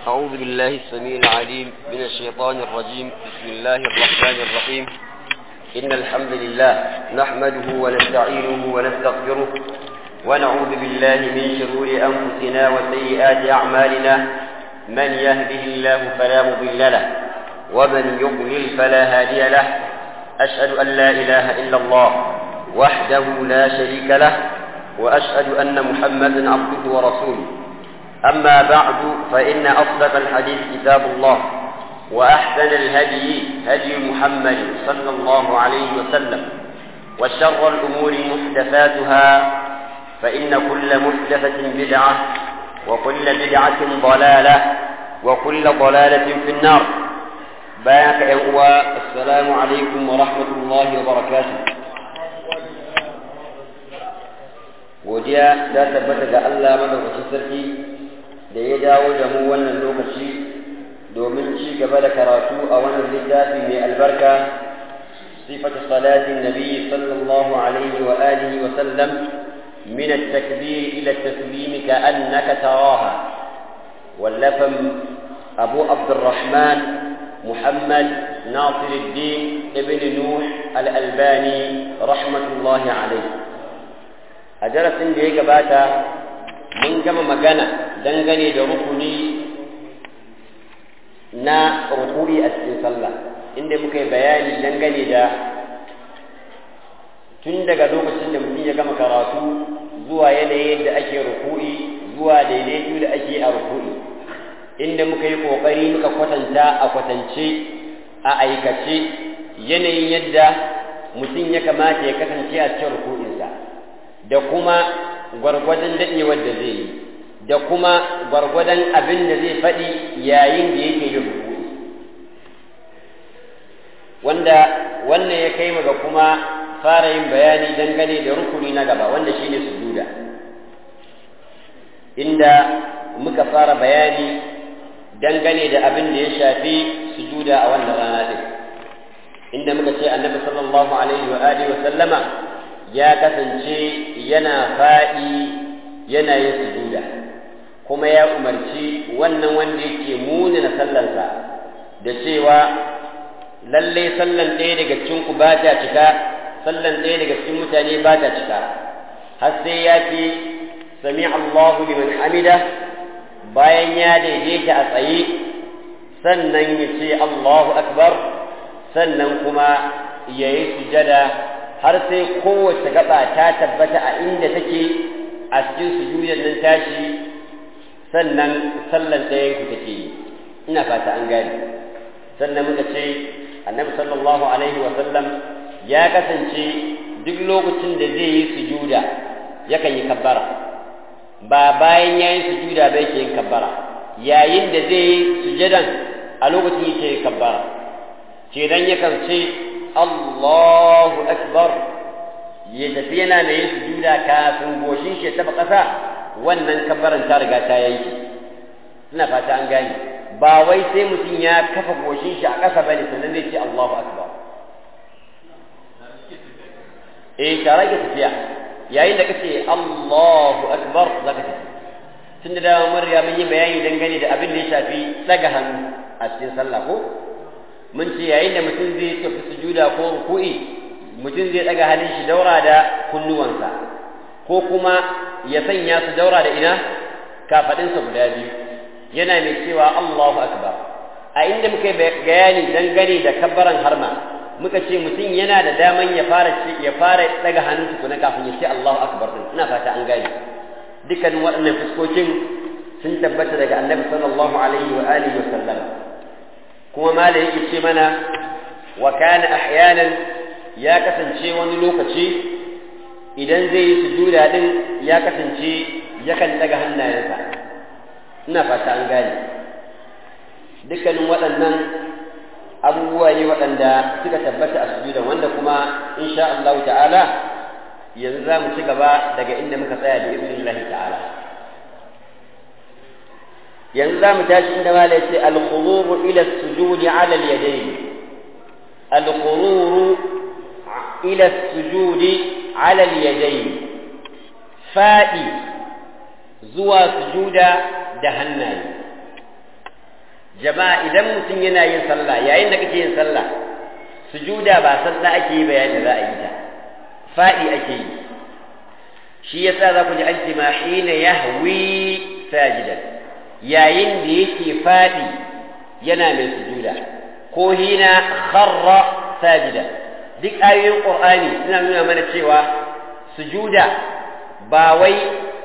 أعوذ بالله السميع العليم من الشيطان الرجيم بسم الله الرحمن الرحيم إن الحمد لله نحمده ونستعينه ونستغفره ونعوذ بالله من شرور أنفسنا وسيئات أعمالنا من يهده الله فلا مضل له ومن يضلل فلا هادي له أشهد أن لا إله إلا الله وحده لا شريك له وأشهد أن محمدا عبده ورسوله أما بعد فإن أصدق الحديث كتاب الله وأحسن الهدي هدي محمد صلى الله عليه وسلم وشر الأمور محدثاتها فإن كل محدثة بدعة وكل بدعة ضلالة وكل ضلالة في النار بارك يا السلام عليكم ورحمة الله وبركاته godiya ta tabbata ga Allah madaukakin sarki da ya dawo da mu wannan lokaci domin ci gaba da karatu a wannan littafi mai albarka sifatu salatin nabi sallallahu alaihi wa alihi wa sallam min at-takbir ila at-taslim ka'annaka taraha wallafan abu abdurrahman محمد ناصر الدين ابن نوح الألباني رحمة الله عليه a darasin da ya gabata mun gama magana dangane da rukuni na rukuri a cikin sallah inda muka yi bayani dangane da tun daga lokacin da mutum ya gama karatu zuwa yanayin da ake rukuri zuwa daidaitu da ake a rukuri inda muka yi ƙoƙari muka kwatanta a kwatance a aikace yanayin yadda mutum ya kamata ya kasance a cikin rukuninsa da kuma gwargwadon daɗewar da zai yi da kuma gwargwadon abin da zai faɗi yayin da yake yin rukuni wanda wannan ya kai ga kuma fara yin bayani dangane da rukuni na gaba wanda shine sujuda inda muka fara bayani dangane da abin da ya shafi sujuda a wannan rana din inda muka ce annabi sallallahu alaihi wa alihi wa sallama ya kasance yana faɗi yana yin sujuda kuma ya umarci wannan wanda yake munana sallarsa da cewa lallai sallan ɗaya daga cikin ku ba ta cika sallan ɗaya daga cikin mutane ba ta cika har sai ya ce sami Allahu liman hamida bayan ya daidaita a tsaye sannan ya ce Allahu akbar sannan kuma ya yi sujada har sai kowace gaba ta tabbata a inda take a cikin sujudar nan tashi sannan sallan ɗayan ku take yi ina fata an gane sannan muka ce annabi sallallahu alaihi wa sallam ya kasance duk lokacin da zai yi sujuda yakan yi kabbara ba bayan ya yi sujuda ba yake yin kabbara yayin da zai yi sujadan a lokacin yake yin kabbara ce dan yakan ce Allahu akbar ya tafi yana da yin sujuda kafin goshin shi ya taba ƙasa wannan kabbaran ta riga ta yanki ina fata an gane ba wai sai mutum ya kafa goshin shi a ƙasa bane sannan zai ce Allahu akbar eh tare ke tafiya yayin da kace Allahu akbar zaka tafi tunda da mun riga mun yi bayani dangane da abin da ya shafi daga hannu a cikin sallah ko mun ce yayin da mutum zai tafi sujuda ko ruku'i mutum zai daga hannun shi daura da kunnuwansa ko kuma ya sanya su daura da ina kafadinsa guda biyu yana mai cewa Allahu akbar a inda muka yi bayani dangane da kabbaran harma muka ce mutum yana da daman ya fara ya fara daga hannun tukuna kafin ya ce Allahu akbar din ina fata an gane dukkanin waɗannan fuskokin sun tabbata daga annabi sallallahu alaihi wa alihi wa sallam kuma mala yake ce mana wa kana ahyanan ya kasance wani lokaci idan zai yi sujuda din ya kasance yakan daga hannayensa ina fata an gane dukkanin waɗannan abubuwa ne waɗanda suka tabbata a sujuda wanda kuma insha Allah ta'ala yanzu za mu ci gaba daga inda muka tsaya da iznillahi ta'ala yanzu za mu tashi inda mala yace al-khururu ila as-sujudi 'ala al-yadayn al-khururu ila as-sujudi 'ala al-yadayn fa'i zuwa sujuda da hannaye jama'a idan mutum yana yin sallah yayin da kake yin sallah sujuda ba sallah ake yi bayanin da za a yi ta faɗi ake yi shi yasa za ku ji an ce ma hina yahwi sajidan yayin da yake faɗi yana mai sujuda ko hina kharra sajida duk ayoyin qur'ani suna nuna mana cewa sujuda ba wai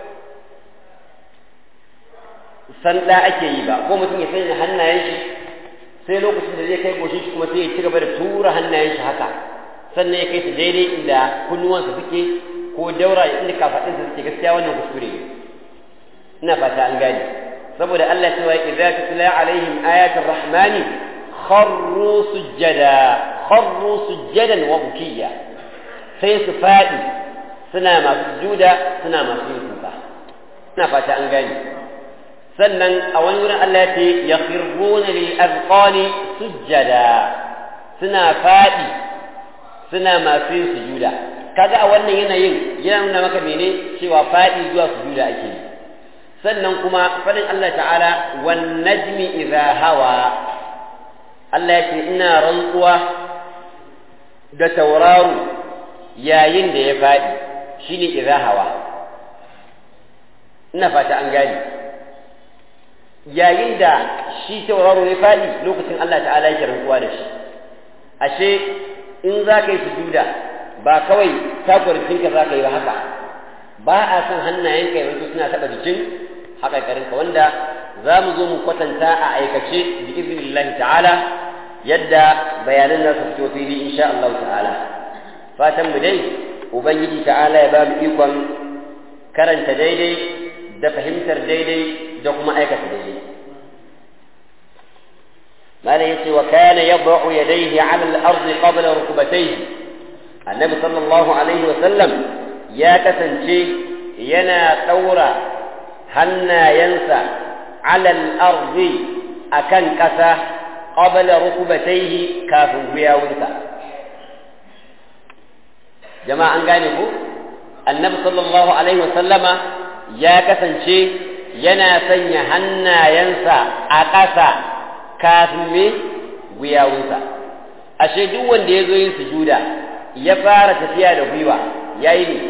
sanda ake yi ba ko mutum ya sanya hannayen shi sai lokacin da zai kai goshin shi kuma sai ya ci gaba da tura hannayen shi haka sannan ya kai su daidai inda kunnuwansa suke ko daura inda kafaɗinsa suke gaskiya wannan kuskure ne ina fata an gane saboda Allah cewa idza tutla alaihim ayatul rahmani kharru sujjada kharru sujjadan wa bukiya sai su fadi suna masu juda suna masu yin kuka ina fata an gane sannan a wani wurin Allah ya ce yakhruna lil azqani sujjada suna fadi suna masu yin sujuda kaga a wannan yanayin yana nuna maka mene cewa fadi zuwa sujuda ake yi sannan kuma faɗin Allah ta'ala wan najmi idha hawa Allah ya ce ina rantsuwa da tauraro yayin da ya faɗi shine idha hawa ina fata an gani yayin da shi tauraro ya faɗi lokacin Allah ta'ala yake rantsuwa da shi ashe in za ka yi sujuda ba kawai takwarcinka za ka yi ba haka ba a son hannayenka yanzu suna taɓa jikin haƙaƙarinka wanda za mu zo mu kwatanta a aikace bi iznillahi ta'ala yadda bayanan za su fito fili insha Allah ta'ala fatan mu dai ubangiji ta'ala ya ba mu ikon karanta daidai da fahimtar daidai da kuma aikata daidai ماذا يتي وكان يضع يديه على الأرض قبل ركبتيه النبي صلى الله عليه وسلم يا كسنشي ينا ثورة hannayensa alal arzi a kan ƙasa ƙabala rukubataihi kafin gwiwawunsa jama'a an gane ku annabi sallallahu alaihi wasallama ya kasance yana sanya hannayensa a ƙasa kafin me gwiwawunsa ashe duk wanda ya zo yin sujuda ya fara tafiya da gwiwa yayi ne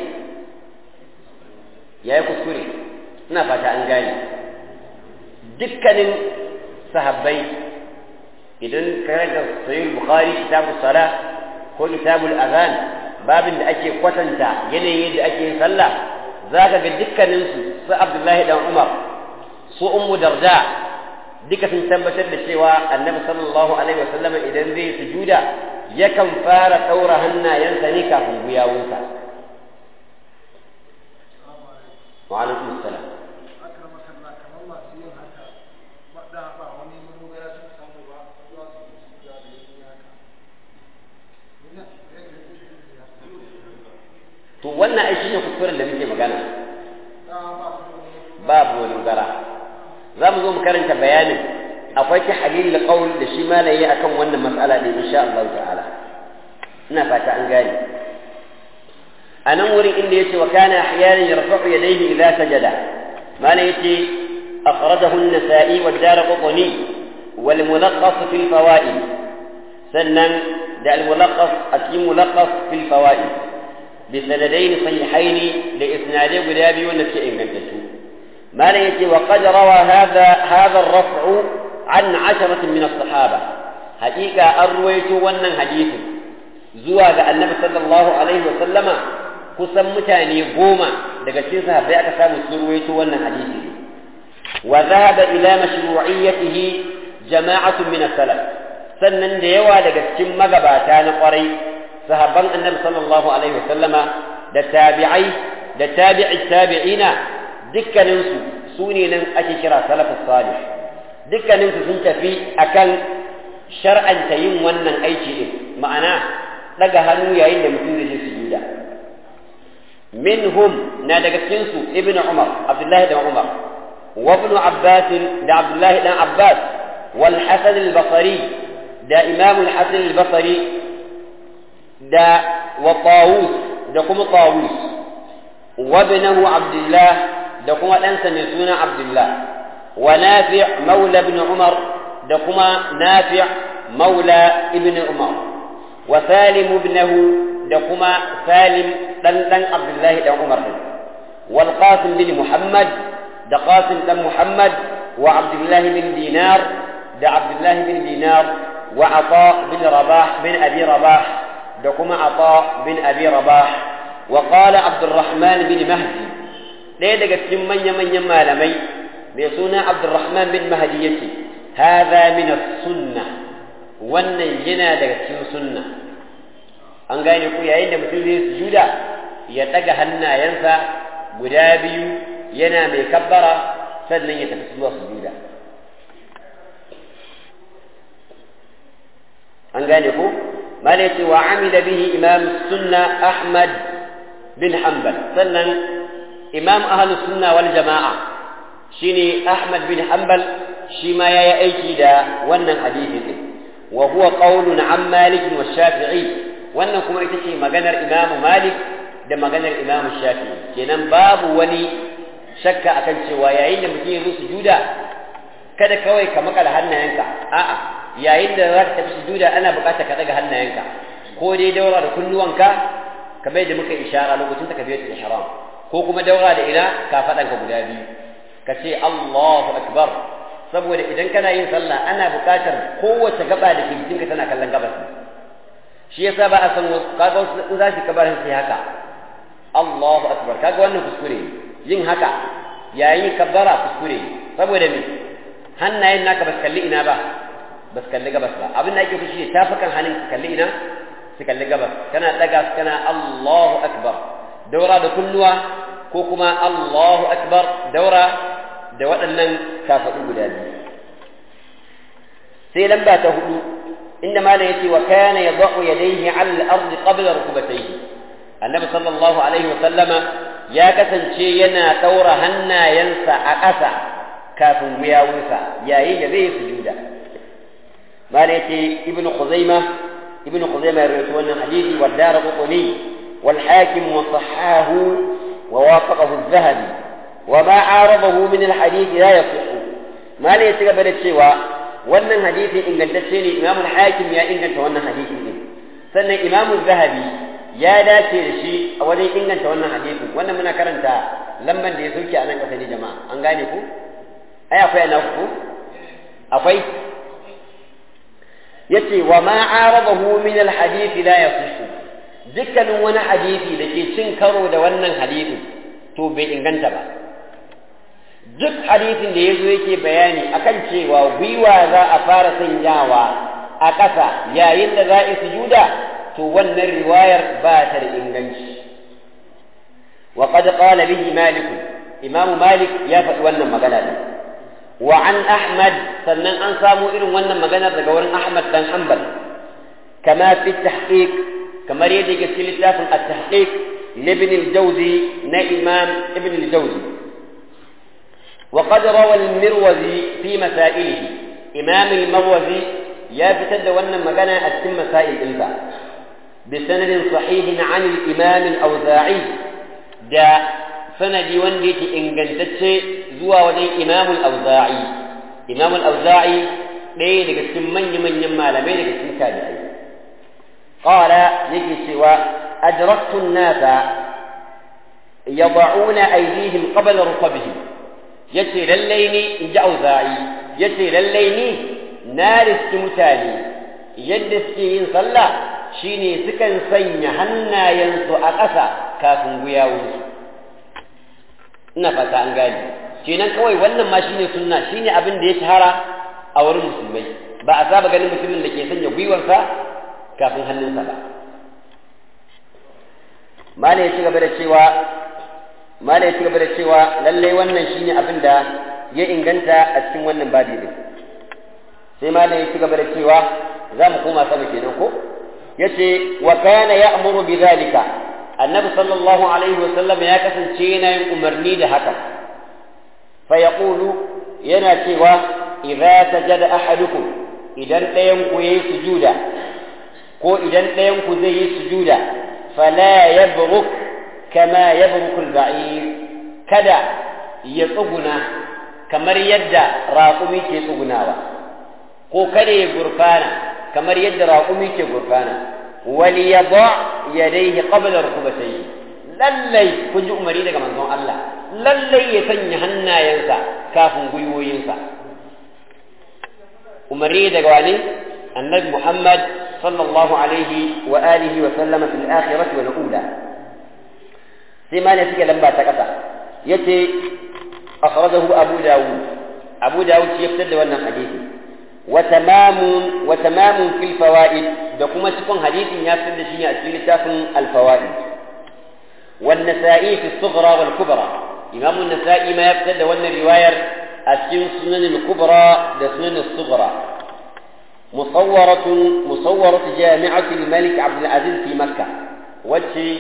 yayi kuskure ina fata an gane dukkanin sahabbai idan ka rage sahih bukhari kitabu sala ko kitabul azan babin da ake kwatanta yanayin yadda ake yin sallah zaka ga dukkanin su su abdullahi dan umar su ummu darda duka sun tabbatar da cewa annabi sallallahu alaihi wasallam idan zai sujuda yakan fara daura hannayensa ne kafin guyawunsa wa alaikum assalam to wannan ai shine kuskuren da muke magana babu wani gara za mu zo mu karanta bayanin akwai ta halil qaul da shi malaye akan wannan mas'ala din insha Allah ta'ala ina fata an gane anan wurin inda yace wa kana ahyanan yarfa'u yadayhi idza sajada mala yace akhrajahu an-nasa'i wa ad-darqutni wal mulaqqas fi al-fawaid sannan da al-mulaqqas akim mulaqqas fi al-fawaid بسندين صحيحين لإسناد قدابي ونفس إنجلته ما يتي وقد روى هذا هذا الرفع عن عشرة من الصحابة حقيقة أرويت ونن حديث زواج النبي صلى الله عليه وسلم kusan mutane goma daga cikin sahabbai aka samu sun ruwaito wannan hadisi wa dhahaba ila mashru'iyyatihi jama'atun min as-salaf sannan da yawa daga cikin magabata na kwarai sahabban annabi sallallahu alaihi wasallama da tabi'ai da tabi'i tabi'ina dukkaninsu su ne nan ake kira salafus salih dukkaninsu sun tafi akan shar'anta yin wannan aiki din ma'ana daga hannu yayin da mutum zai je sujuda minhum na daga cikin su ibnu umar abdullahi dan umar wa ibnu abbas da abdullahi dan abbas wal hasan al-basri da imam al-hasan al-basri da wa tawus da kuma tawus wa ibnahu abdullah da kuma ɗansa mai suna abdullah wa nafi' maula ibn umar دكما نافع مولى ابن عمر وسالم ابنه دكما سالم دن عبد الله بن عمر والقاسم بن محمد دقاسم بن محمد وعبد الله بن دينار دا عبد الله بن دينار وعطاء بن رباح بن أبي رباح دكما عطاء بن أبي رباح وقال عبد الرحمن بن مهدي ɗaya daga cikin manya-manyan malamai mai suna abdurrahman bin mahdi yace hadha min sunna wannan yana daga cikin sunna an gane ku yayin da mutum zai sujuda ya ɗaga hannayensa guda biyu yana mai kabbara sannan ya tafi zuwa sujuda an gane ku mala yace wa amila bihi imam sunna ahmad bin hanbal sannan imam ahlu sunna wal jama'a shine ahmad bin hanbal shi ma yayi aiki da wannan hadisi din wa huwa qawlun an malik wa shafi'i wannan kuma ita ce maganar imam malik da maganar imam shafi'i kenan babu wani shakka akan cewa yayin da mutum ya zo sujuda kada kawai ka makala hannayenka a'a yayin da za ka tafi sujuda ana buƙatar ka daga hannayenka ko dai daura da kunnuwanka kamar da muka ishara lokacin takbiratul ihram ko kuma daura da ina ka faɗanka guda biyu ka ce Allahu akbar saboda idan kana yin sallah ana buƙatar kowace gaba da ke jikinka tana kallon gabas shi yasa ba a san kaga wasu in za su kabar sai haka Allahu akbar kaga wannan kuskure yin haka yayin kabbara kuskure saboda me hannayen naka ba su kalli ina ba ba su kalli gabas ba abin da ake fi shi tafukan hannun su kalli ina su kalli gabas kana daga su kana Allahu akbar daura da kulluwa ko kuma Allahu akbar daura da waɗannan kafaɗu guda biyu sai lamba ta hudu inda malam yace wa kana yadau yadayhi ala al-ardi qabla rukbatayhi annabi sallallahu alaihi wa sallama ya kasance yana daura hannayensa a ƙasa kafin wuyawunsa yayin da zai sujuda malam yace ibnu khuzaimah ابن خزيمة يروي أن حديثي والدار قطني والحاكم وصحاه ووافقه الذهبي وما عارضه من الحديث لا يصح ما لا يتقبل الشيوى وأن الحديث إن قد تشيني إمام الحاكم يا إن قد وأن حديث سنة إمام الذهبي يا داتي لشيء أولي إن قد وأن حديث وأن من كرنتا لما دي سوكي أنا كسني جماعة أنغانيكو أي أفاي أنا أفو أفاي yace wa ma aradahu min alhadith la yasihu dukkanin wani hadisi da ke cin karo da wannan hadisi to bai inganta ba duk hadisin da yazo yake bayani akan cewa gwiwa za a fara sanyawa a ƙasa yayin da za a sujuda to wannan riwayar ba ta da inganci wa qad qala bihi malik imamu malik ya faɗi wannan magana din وعن أحمد سنن أن سامو إلو ونن مغانا دقورن أحمد بن حنبل كما في التحقيق كما يدي قسل التحقيق لابن الجوزي نا إمام ابن الجوزي وقد روى المروزي في مسائله إمام المروزي يا بتد ونن مغانا أتم مسائل إلبا بسند صحيح عن الإمام الأوزاعي جاء sanadi wanda yake ingantacce zuwa wajen imamul auza'i imamul auza'i ɗaya daga cikin manya-manyan malamai daga cikin tabi'ai qala yake cewa adraktu an-nasa yad'una aydihim qabla rukabihim yace lallai ni in ji auza'i yace lallai ni na riski mutane yadda suke yin sallah shine sukan sanya hannayensu a ƙasa kafin guyawunsu ina fata an gane kenan kawai wannan ma shine sunna shine abin da ya shahara a wurin musulmai ba a saba ganin mutumin da ke sanya gwiwarsa kafin hannunsa ba mala ya ci gaba da cewa mala ya ci gaba da cewa lallai wannan shine abin da ya inganta a cikin wannan babi din sai mala ya ci gaba da cewa za mu koma sama kenan ko yace wa kana ya'muru bi zalika annabi sallallahu alaihi wasallam ya kasance yana yin umarni da haka fa yaqulu yana cewa idza sajada ahadukum idan ɗayan ku yayi sujuda ko idan ɗayan ku zai yi sujuda fala yabruk kama yabruku al-ba'ir kada ya tsuguna kamar yadda raƙumi ke tsugunawa ko kada ya gurfana kamar yadda raƙumi ke gurfana wali yada yadayhi qabla rukubatayhi lallai kun ji umari daga manzon Allah lallai ya sanya hannayensa kafin gwiwoyinsa umari daga wani annabi Muhammad sallallahu alaihi wa alihi wa sallama fil akhirati wal ula sai ma ne suke lamba ta kasa yace akhrajahu abu dawud abu dawud shi ya fitar da wannan hadisi wa tamamun wa tamamun fil fawaid da kuma cikin hadisin ya fitar da shi a cikin littafin al fawaid wan nasa'i fi sughra wal kubra imam an-nasa'i ma ya fitar da wannan riwayar a cikin sunan al kubra da sunan al sughra مصورة مصورة جامعة الملك عبد العزيز في مكة وجه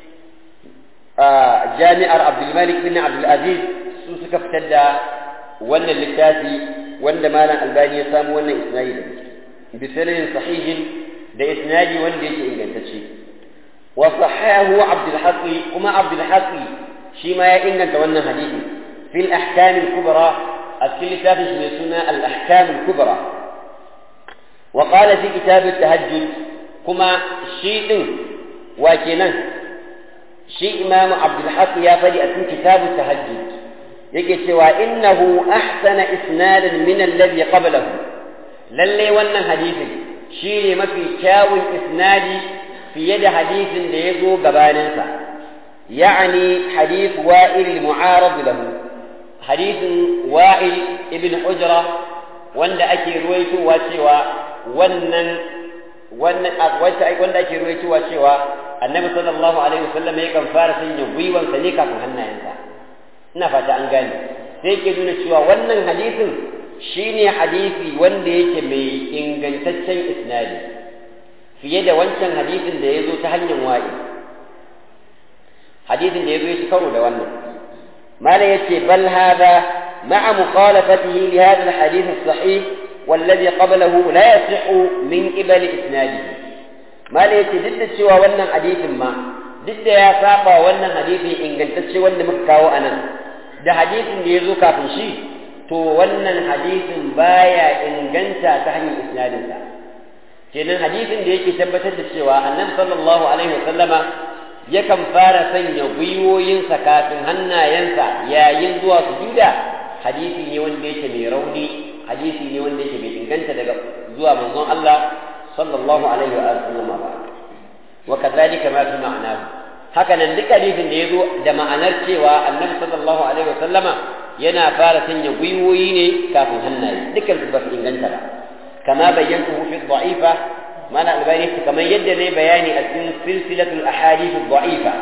آه جامع عبد الملك بن عبد العزيز سوسك فتدى وانا اللتاتي وانا مالا الباني يسام وانا إسنايد بسند صحيح ده إسنادي وانا يجي إنجان تشي وصححه عبد الحق وما عبد الحق شيما يا إنجان وانا حديث في الأحكام الكبرى الكل تافي سنة الأحكام الكبرى وقال في كتاب التهجد كما شيء وكنا شيء إمام عبد الحق يا فدي أتم كتاب التهجد yake cewa innahu ahsana isnadan min alladhi qablahu lalle wannan hadisin shine mafi kyawun isnadi fiye da hadisin da ya zo gabaninsa ya'ani hadith wa'il al-mu'arad lahu hadisin wa'il ibn hujra wanda ake ruwaitowa cewa wannan wannan wanda ake ruwaitowa cewa annabi sallallahu alaihi wasallam yakan fara sanya gwiwansa ne kafin hannayensa ina fata an gane sai yake nuna cewa wannan hadisin shine hadisi wanda yake mai ingantaccen isnadi fiye da wancan hadisin da ya zo ta hanyar wa'i hadisin da ya zo ya ci karo da wannan mala yace bal hada ma'a mukhalafatihi li hadha al-hadith as-sahih والذي قبله لا يصح من قبل إسناده ما ليس ضد cewa wannan hadisin ma duk da ya saba wannan hadisin ingantacce wanda muka kawo anan da hadisin da ya zo kafin shi to wannan hadisin baya inganta ta hanyar isnadinsa kenan hadisin da yake tabbatar da cewa annabi sallallahu alaihi wasallama yakan fara sanya gwiwoyinsa kafin hannayensa yayin zuwa sujuda hadisi ne wanda yake mai rauni hadisi ne wanda yake bai inganta daga zuwa manzon Allah sallallahu alaihi wa sallam ba wa kadhalika ma fi ma'anahu haka nan duk hadisin da yazo da ma'anar cewa annabi sallallahu alaihi wa sallama yana fara sanya gwiwoyi ne kafin hannaye dukkan su ba su inganta ba kama bayyantu fi dha'ifa mana albani kamar yadda ne bayani a cikin silsilatul ahadith dha'ifa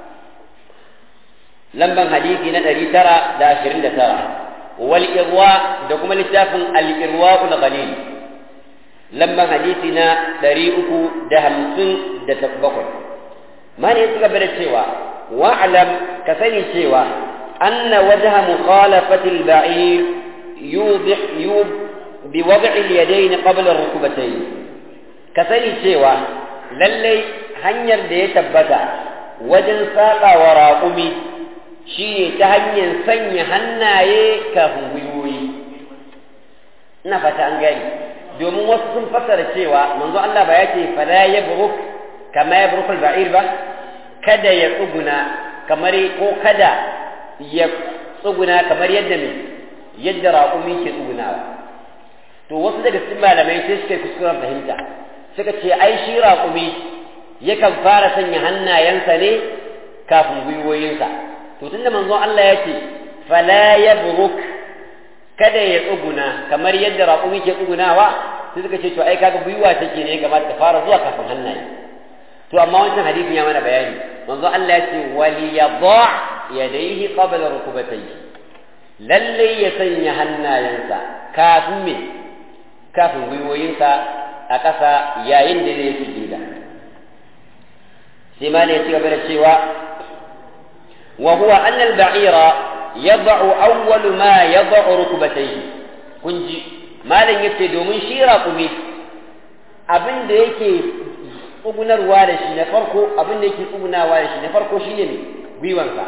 lamban hadisi na 929 والإرواء دكما لتافن الإرواء الغليل لما حديثنا دريئك دهمسن دتبقر ما نيتك الشيوى واعلم كثني الشيوى أن وجه مخالفة البعير يوضح يوب بوضع اليدين قبل الركبتين كثني الشيوى للي هنير دي تبتا وجن ساقا وراقمي shi ne ta hanyar sanya hannaye kafin gwiwoyi ina fata an gani domin wasu sun fassara cewa manzo Allah ba ya ce fala ya buruk kama ya buruk al-ba'ir ba kada ya tsuguna kamar ko kada ya tsuguna kamar yadda me yadda raƙumi ke tsugunawa to wasu daga cikin malamai sai suka yi kuskuren fahimta suka ce ai shi raƙumi yakan fara sanya hannayensa ne kafin gwiwoyinsa to tunda manzo Allah ya ce fala yabruk kada ya tsuguna kamar yadda raƙumi ke tsugunawa sai suka ce to ai kaga gwiwa take ne kamar ta fara zuwa kafin hannaye to amma wancan hadisin ya mana bayani manzo Allah ya ce wali yadha yadayhi qabla rukubatayhi lalle ya sanya hannayensa kafin me kafin gwiwoyinsa a ƙasa yayin da zai sujuda sai ma ne ya ci gaba da cewa وهو أن البعير يضع أول ما يضع ركبتيه كنجي ما لن يبتدو من شيرا قمي abin da yake tsugunarwa da shi na farko abin da yake tsugunawa da shi na farko shine ne gwiwansa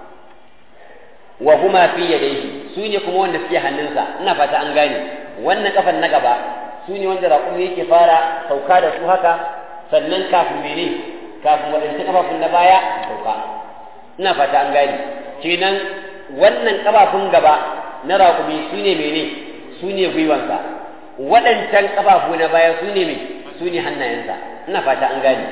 wa huma fi yadayhi su ne kuma wanda suke hannunsa ina fata an gane wannan kafan na gaba su ne wanda raƙumi yake fara sauka da su haka sannan kafin mene kafin waɗansu ƙafafun na baya sauka ina fata an gane kenan wannan ƙafafun gaba na raƙumi su ne mene su ne gwiwansa waɗancan ƙafafu na baya su ne me su ne hannayensa ina fata an gane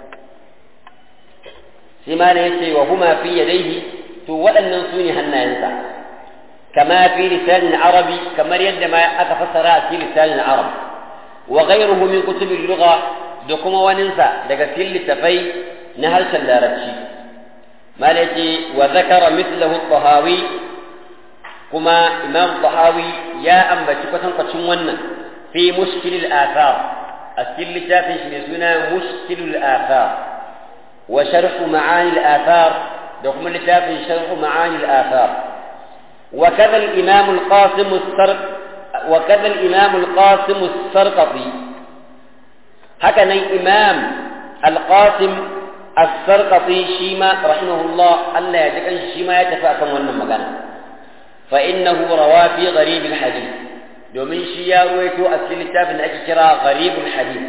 sai ma ya ce wa huma fi yadaihi to waɗannan su ne hannayensa kama fi lisanin arabi kamar yadda ma aka fassara a cikin lisanin arab wa ghayruhu min kutubil lugha da kuma waninsa daga cikin littafai na harshen larabci ma da ce wa zakara mithlahu tahawi kuma imam tahawi ya ambaci kwatankwacin wannan fi mushkilil athar a cikin littafin shi mai suna mushkilul athar wa sharhu ma'anil athar da kuma littafin sharhu ma'anil athar وكذا الإمام القاسم السرق وكذا الإمام القاسم السرقطي هكذا الإمام القاسم السرقطي شيما رحمه الله ألا يجب أن شيما يتفاكم وانا مغانا فإنه روى في غريب الحديث domin shi ya ruwaito a cikin littafin da ake kira gharibul hadith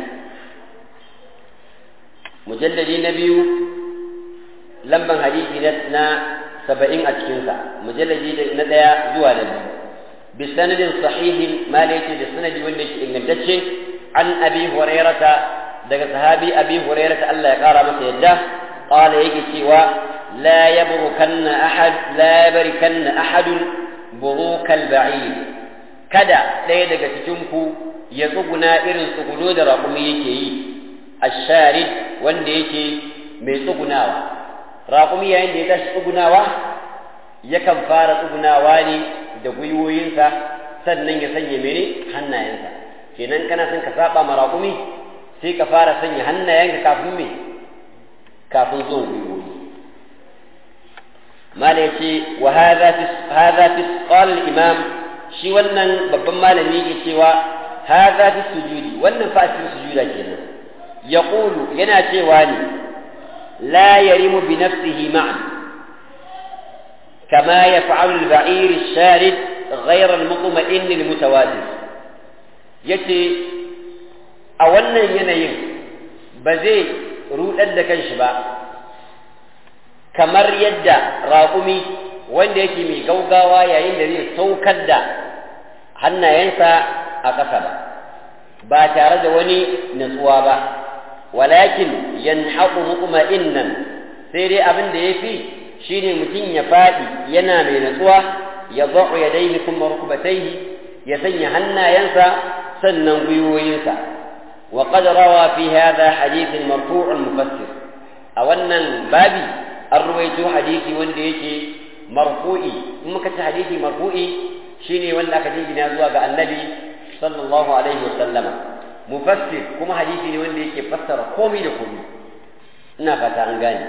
mujalladi na biyu lamban hadisi na saba'in a cikinsa mujalladi na ɗaya zuwa na biyu bi sanadin sahihin ma da yake da sanadi wanda yake ingantacce an abi hurairata daga sahabi abi hurairata Allah ya kara masa yadda qala yake cewa la yabrukanna ahad la yabrikanna ahadun burukal ba'id kada ɗaya daga cikin ku ya tsuguna irin tsuguno da raƙumi yake yi asharid wanda yake mai tsugunawa raƙumi yayin da ya tashi tsugunawa yakan fara tsugunawa ne da gwiwoyinsa sannan ya sanya mene hannayensa kenan kana son ka saba ma raƙumi sai ka fara sanya hannayenka kafin me kafin zuwan gwiwoyi mala yace wa hadha fi hadha fi qala al-imam shi wannan babban malami yake cewa hadha fi sujudi wannan fa cikin sujuda kenan yaqulu yana cewa ne لا يرم بنفسه معا كما يفعل البعير الشارد غير المطمئن المتوازن yace a wannan yanayin ba zai rudar da kanshi ba kamar yadda raƙumi wanda yake mai gaugawa yayin da zai saukar da hannayensa a ƙasa ba ba tare da wani natsuwa ba walakin yanhaqu mutma'innan sai dai abin da yafi shine mutum ya fadi yana mai natsuwa ya za'u yadayhi kuma rukbatayhi ya sanya hannayensa sannan gwiwoyinsa wa qad rawa fi hadha hadith marfu' mufassir a wannan babi an ruwaito hadisi wanda yake marfu'i in muka ci hadisi marfu'i shine wanda aka jingina zuwa ga annabi sallallahu alaihi wa sallama mufassir kuma hadisi ne wanda yake fassara komai da komai ina fata an gane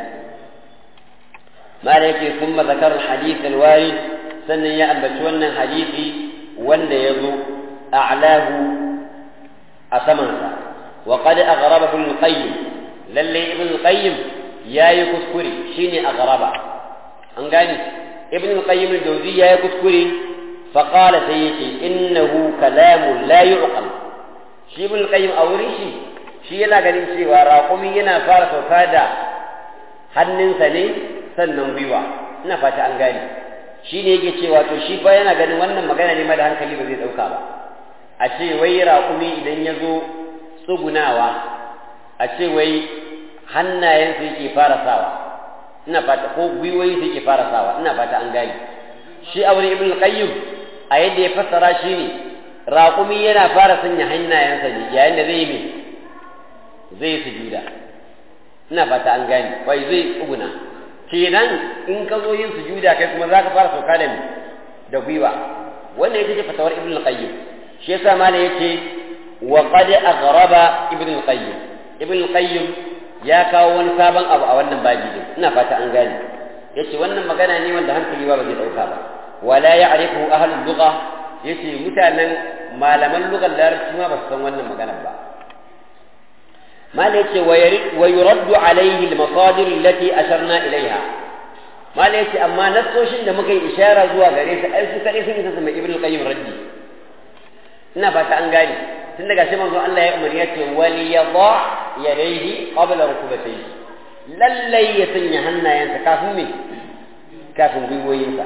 mala yake kuma zakar hadith alwarid sannan ya ambaci wannan hadisi wanda ya zo a'lahu a samansa wa qad aghraba ibn qayyim lalle ibn qayyim yayi kuskure shine aghraba an gane ibn qayyim al-jawzi yayi kuskure fa qala sayyidi innahu kalamu la yu'qal shi ibn qayyim a wurin shi shi yana ganin cewa raƙumi yana fara sauka da hannunsa ne sannan gwiwa ina fata an gane shi ne yake cewa to shi fa yana ganin wannan magana ne ma da hankali ba zai ɗauka ba a ce wai raƙumi idan ya zo tsugunawa a ce wai hannayensa yake fara sawa ina fata ko gwiwoyinsa yake fara sawa ina fata an gane shi a wurin ibn qayyim a yadda ya fassara shi ne raƙumi yana fara sanya hannayensa ne yayin da zai yi mai zai sujuda ina fata an gane wai zai tsuguna kenan in ka zo yin sujuda kai kuma za ka fara sauka da da gwiwa wannan ita ce fatawar ibn al-qayyim shi yasa mala yace wa qad aghraba ibn al-qayyim ibn al-qayyim ya kawo wani sabon abu a wannan babi din ina fata an gane yace wannan magana ne wanda hankali ba zai dauka ba wala ya'rifu ahlul lugha yace mutanen malaman lugar larabci ma ba su san wannan maganar ba mala yace wa yuraddu alaihi al-masadir allati asharna ilaiha mala yace amma nassoshin da muka yi ishara zuwa gare su ai su kadai sun isa su mai ibnu qayyim raddi ina fata an gane tun daga shi manzo Allah ya umarni ya ce wal yadha yadayhi qabla rukubatayhi lallai ya sanya hannayensa kafin me kafin gwiwoyinsa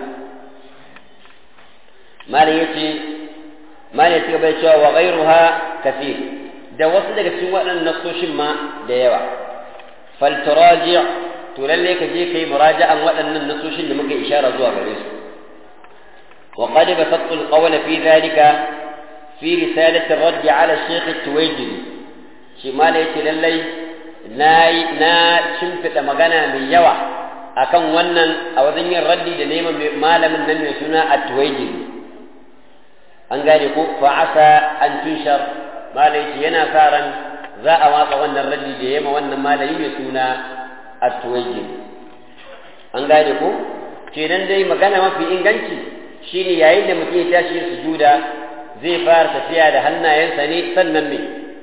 malam yace malam ya gaba cewa wa ghayruha kathir da wasu daga cikin waɗannan nasoshin ma da yawa fal turaji' to lalle ka je kai muraja'an waɗannan nasoshin da muka ishara zuwa gare su wa qad basattu al-qawl fi dhalika fi risalati ar-radd 'ala al-shaykh at-tuwayjiri shi malam yace lalle na na shimfida magana mai yawa akan wannan a wajen yin raddi da neman malamin nan mai suna at-tuwayjiri an gane ko fa asa an tunshar malai yana sa ran za a watsa wannan raddi da yema wannan malami mai suna at-tuwayji an gane ko kenan dai magana mafi inganci shine yayin da mutum ya tashi sujuda zai fara tafiya da hannayensa ne sannan me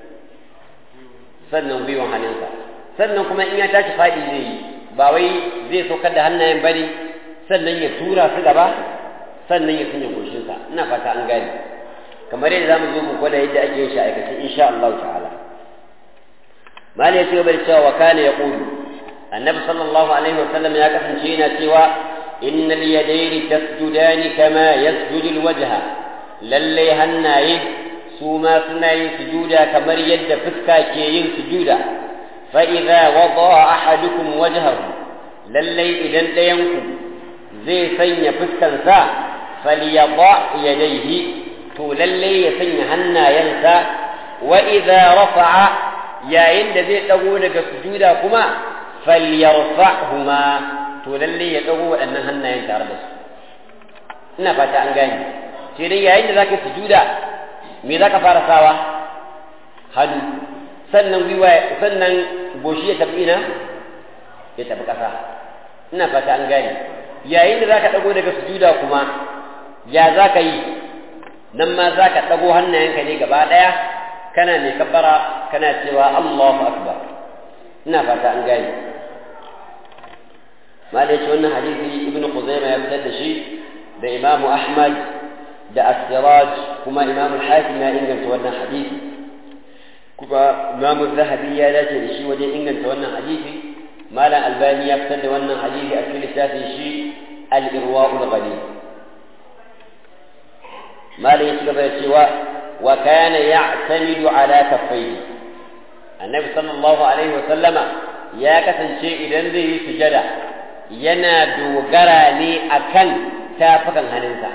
sannan gwiwan hannunsa sannan kuma in ya tashi faɗi zai yi ba wai zai saukar da hannayen bane sannan ya tura su gaba sannan ya sanya goshinsa ina fata an gane kamar yadda zamu zo mu gwada yadda ake yin shi aikace insha Allah ta'ala mali ya ce bai cewa wa kana yaqulu annabi sallallahu alaihi wa sallam ya kasance yana cewa innal yadayni tasjudani kama yasjudu alwajha lalle hannaye su ma suna yin sujuda kamar yadda fuska ke yin sujuda fa idza wada'a ahadukum wajhahu lalle idan ɗayanku zai sanya fuskansa falyada yadayhi to lalle ya sanya hannayensa wa idza rafa'a yayin da zai dago daga sujuda kuma falyarfa'huma to lalle ya dago waɗannan hannayen tare da su ina fata an gane sai dai yayin da zaka sujuda me zaka fara sawa hannu sannan gwiwa sannan goshi ya tafi ina ya tafi ƙasa ina fata an gane yayin da zaka dago daga sujuda kuma ya zaka yi nan ma zaka dago hannayenka ne gaba daya kana mai kabbara kana cewa Allahu akbar ina fata an gane malai ce wannan hadisi ibnu khuzaimah ya fitar da shi da imam ahmad da as-siraj kuma imam al-hakim ya inganta wannan hadisi kuma imam az-zahabi ya dace da shi wajen inganta wannan hadisi malam albani ya fitar da wannan hadisi a cikin littafin shi al-irwa'ul ghalib malam ya ci gaba da cewa wa kana ya'tamidu ala kaffayhi annabi sallallahu alaihi wa sallama ya kasance idan zai yi sujada yana dogara ne akan tafukan hannunsa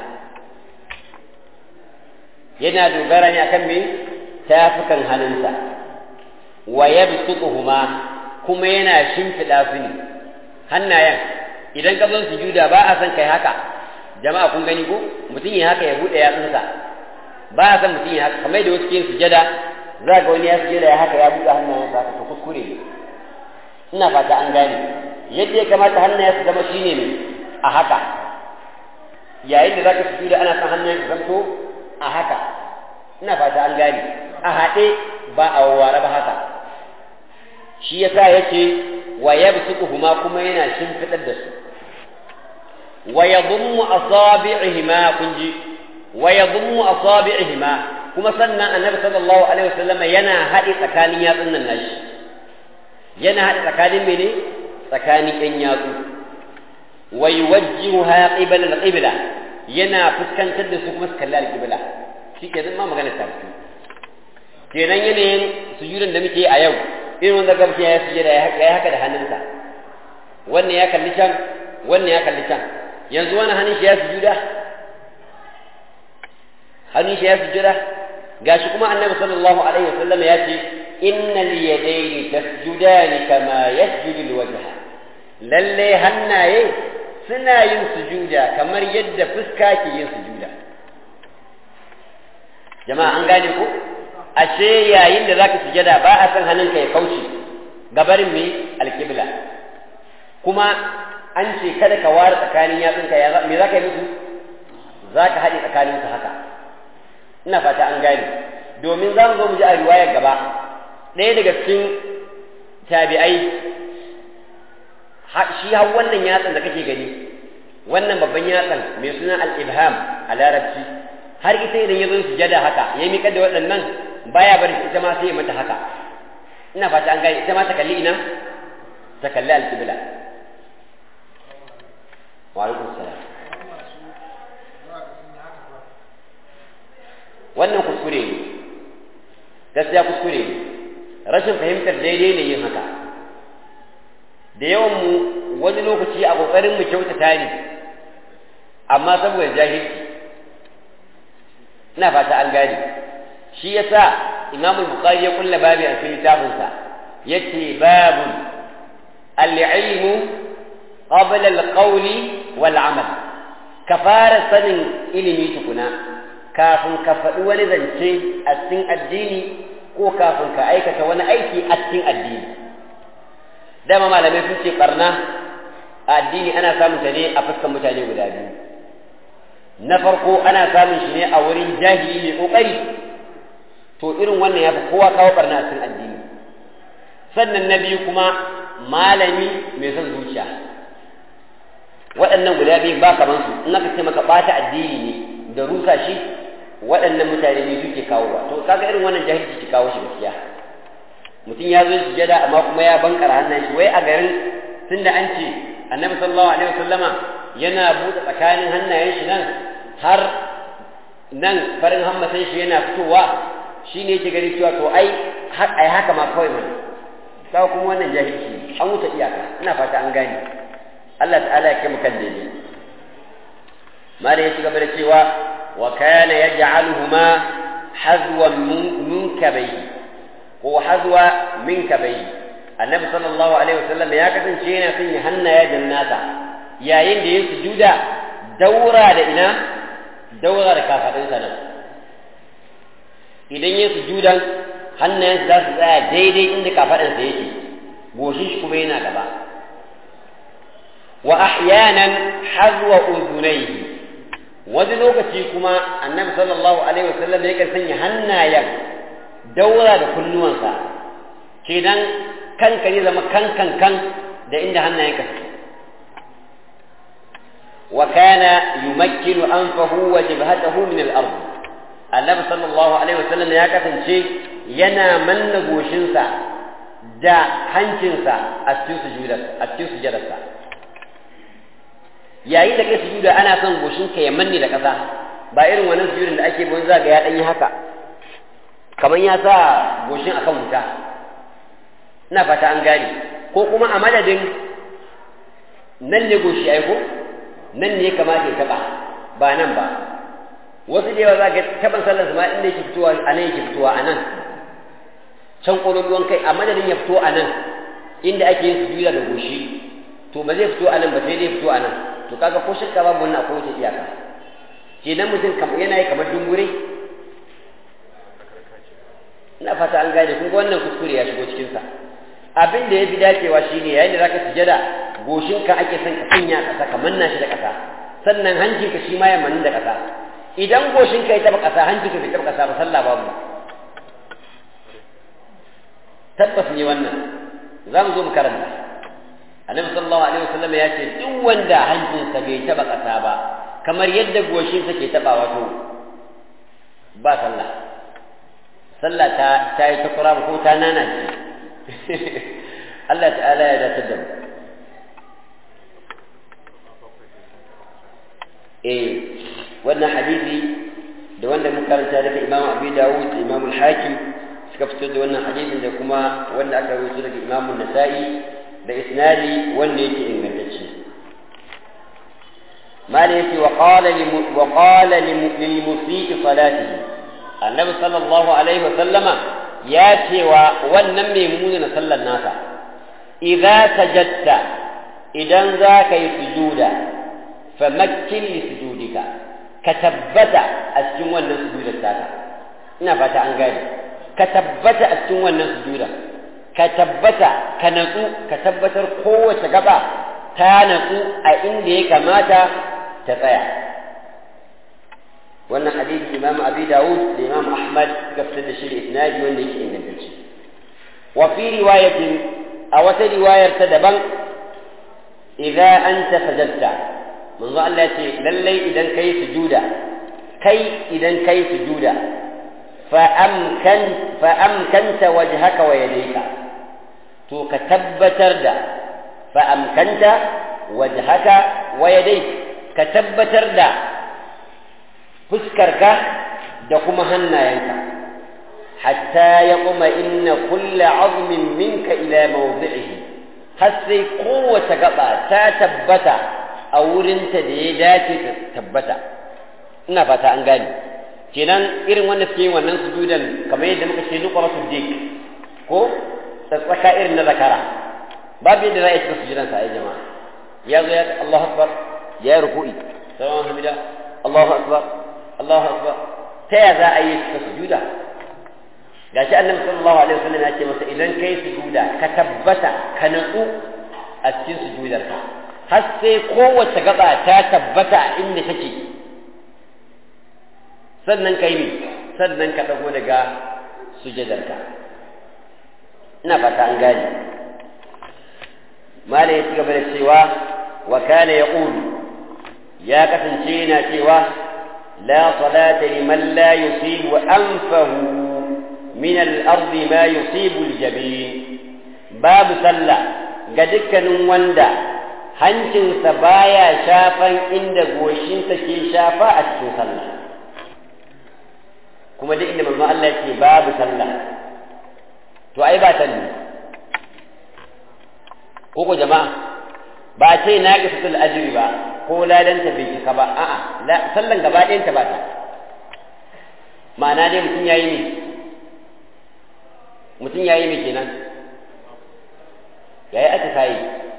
yana dogara ne akan me tafukan hannunsa wa yabsutuhuma kuma yana shimfiɗa su ne hannayen idan ka zo sujuda ba a san kai haka jama'a kun gani ko mutum ya haka ya buɗe yatsunsa ba a san mutum ya haka kamar da wasu ke sujada za ga wani ya sujada ya haka ya buɗe hannayensa haka to kuskure ne ina fata an gane yadda ya kamata hannayen su zama shine ne a haka yayin da zaka sujuda ana san hannayen su zanto a haka ina fata an gane a haɗe ba a wawware ba haka shi yasa yace wa yabsutuhuma kuma yana shimfidar da su wa yadhummu asabi'ihima kunji wa yadhummu asabi'ihima kuma sannan annabi sallallahu alaihi wasallam yana haɗe tsakanin yatsun nan nashi yana haɗe tsakanin mene tsakanin ɗan yatsu wa yuwajjihuha qibala al-qibla yana fuskantar da su kuma su kalli al-qibla shikenan ma magana ta fito kenan yanayin sujudan da muke a yau irin wanda gamshi ya sujada ya yi haka da hannunsa wannan ya kalli can wannan ya kalli can yanzu wani hannun shi ya sujuda hannun shi ya sujuda gashi kuma annabi sallallahu alaihi wasallam ya ce innal yadayni tasjudani kama yasjudu alwajha lalle hannaye suna yin sujuda kamar yadda fuska ke yin sujuda jama'a an gane ko ashe yayin da zaka sujada ba a san hannunka ya kauce gabarin mai alkibla kuma an ce kada ka ware tsakanin yatsunka ya me zaka yi musu zaka haɗe tsakanin su haka ina fata an gane domin za mu zo mu ji a riwayar gaba ɗaya daga cikin tabi'ai shi har wannan yatsan da kake gani wannan babban yatsan mai suna al-ibham a larabci har ita idan ya zo sujada haka ya miƙa da waɗannan baya bari ita ma sai mata haka ina fata an gane ita ma ta kalli ina ta kalli alƙibla wa alaikum salam wannan kuskure ne gaskiya kuskure ne rashin fahimtar daidai ne yin haka da yawan mu wani lokaci a kokarin mu kyautata ne amma saboda jahilci ina fata an gane shi yasa imam al-bukhari ya kulla babi a cikin littafinsa yace babun al-ilmu qabla al-qawl wal amal ka fara sanin ilimi tukuna kafin ka faɗi wani zance a cikin addini ko kafin ka aikata wani aiki a cikin addini dama malamai sun ce barna a addini ana samun ta ne a fuskan mutane guda biyu na farko ana samun shi ne a wurin jahili mai kokari to irin wannan ya fi kowa kawo barna a cikin addini sannan na biyu kuma malami mai son zuciya waɗannan guda biyu ba kaman su in aka ce maka ɓata addini ne da rusa shi waɗannan mutane ne suke kawowa to kaga irin wannan jahilci ke kawo shi gaskiya mutum ya zo sujada amma kuma ya bankara hannun shi wai a garin tunda an ce annabi sallallahu alaihi wasallama yana buɗe tsakanin hannayen shi nan har nan farin hammatan shi yana fitowa shi ne yake gani cewa to ai ai haka ma kawai mana kawo kuma wannan jahilci an wuce iyaka ina fata an gane Allah ta'ala ya kai kan daidai mala ya ci gaba da cewa wa kana yaj'aluhuma hazwan min kabayhi ko hazwa min kabayhi annabi sallallahu alaihi wasallam ya kasance yana sanya hannaye da nasa yayin da ya sujuda daura da ina daura da kafadinsa nan idan ya sujudan hannayensa za su tsaya daidai inda kafaɗansa yake goshin shi kuma yana gaba wa ahyanan hazwa uzunaihi wani lokaci kuma annabi sallallahu alaihi wasallam ya sanya hannayen daura da kunnuwansa kenan kanka ne zama kan kan kan da inda hannayenka suke wa kana yumakkinu anfahu wa jibhatahu min al-ard annabi sallallahu alaihi wasallam ya kasance yana manna goshinsa da hancinsa a cikin sujudar a cikin sujudarsa yayin da kai sujuda ana son goshinka ya manne da ƙasa ba irin wannan sujudin da ake bin zaga ya dan yi haka kamar ya sa goshin akan wuta ina fata an gane ko kuma a madadin nan ne goshi ai ko nan ne kamata ya taba ba nan ba wasu da yawa za ka taban sallar ma inda yake fitowa a nan yake fitowa a nan can ƙololuwan kai a madadin ya fito a nan inda ake yin sujuda da goshi to ba zai fito a nan ba sai dai fito a nan to kaga ko shakka babu wannan akwai wata iyaka kenan mutum yana yi kamar dungure ina fata an gane kun ga wannan kuskure ya shigo cikin sa abin da ya fi dacewa shine yayin da zaka sujada goshinka ake son ka sanya ƙasa ka manna shi da ƙasa sannan hancinka shi ma ya manni da ƙasa idan goshinka ya taba ƙasa hancinka bai taba ƙasa ba sallah babu tabbas ne wannan za mu zo mu karanta annabi sallallahu alaihi wasallam ya ce duk wanda hancinsa bai taba ƙasa ba kamar yadda goshinsa ke taba wato ba sallah sallah ta ta yi ta kura ko ta nana ce Allah ta'ala ya dace da mu eh wannan hadisi da wanda muka karanta daga Imam Abi Dawud da Imam Al-Hakim suka fito da wannan hadisin da kuma wanda aka rawaito daga Imam An-Nasa'i da isnadi wanda yake ingantacce mala yake wa qala li wa qala lil musii salatihi annabi sallallahu alaihi wa sallama ya cewa wannan mai muni na sallar nasa idza sajadta idan za ka yi sujuda famakkin li sujudika ka tabbata a cikin wannan sujudar taka ina fata an gane ka tabbata a cikin wannan sujuda ka tabbata ka natsu ka tabbatar kowace gaba ta natsu a inda ya kamata ta tsaya wannan hadisi imam abi dawud da imam ahmad suka fitar da shi da isnadi wanda yake ingantacce wa fi riwayatin a wata riwayar ta daban idza anta sajadta manzo Allah ya ce lallai idan kai sujuda kai idan kai sujuda فأمكن فأمكنت وجهك ويديك تو كتبتر دا فأمكنت وجهك ويديك كتبتر دا فسكرك دكما هنا ينك حتى يطمئن كل عظم منك إلى موضعه حسي قوة قطع تتبتا أو رنت ديداتي تتبتا ina fata an gane kenan irin wanda suke yin wannan sujudan kamar yadda muka ce nuqra sujdik ko tsaka irin na zakara babu yadda za a yi cikin sujudan sa ai jama'a ya zo ya Allahu akbar ya yi ruku'i salamu hamida Allahu akbar Allahu akbar ta ya za a yi cikin sujuda gashi annabi sallallahu alaihi wasallam ya ce masa idan kai sujuda ka tabbata ka natsu a cikin sujudarka har sai kowace gaba ta tabbata inda take sannan kai ne sannan ka dago daga sujadarka ina fata an gane mala ya ci gaba da cewa wa kana yaqulu ya kasance yana cewa la salata liman la yusibu anfahu min al-ard ma yusibu al-jabin babu sallah ga dukkanin wanda hancinsa baya shafan inda goshinsa ke shafa a cikin sallah kuma duk inda manzon Allah yake babu sallah to ai ba sallah ko ko jama'a ba ce na ga fitul ajri ba ko ladanta bai cika ba a'a sallan gaba ɗayan ta ba ta ma'ana dai mutum yayi ne mutum yayi ne kenan yayi aka sai